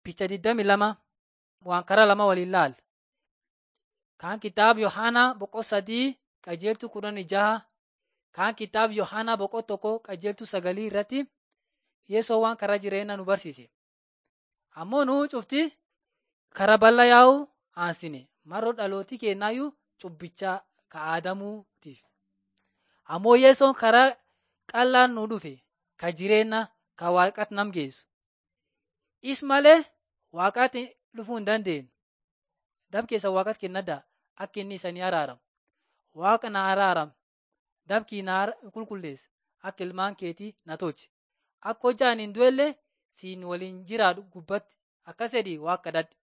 Picha 22 waan karaa lama waliin laal. Kaan kitaaba Yohaanaa boqoo sadii qajeeltuu kudhanii jaha. Kaan kitaaba Yohaanaa boqoo tokko qajeeltuu sagalii irratti Yeesoo waan karaa jireenyaa nu barsiise. Ammoo nu cufti karaa bal'aa yaa'u aansine maroo dhalootii kennaayyuu cubbicha ka aadamuutiif. Ammoo Yeesoon karaa qal'aan nu dhufe ka jireenya ka waaqatti nam geessu. Is malee waaqatti dhufuu hin dandeenyu. Dab keessa waaqatti kennadhaa akka inni isanii araaramu. Waaqa na araaram dabkii na qulqulleessa akka ilmaan keetii na tolche. Akka hojjaan hin du'ellee siin waliin jiraadhu gubbatti akkas jedhii waaqa kadhadhu.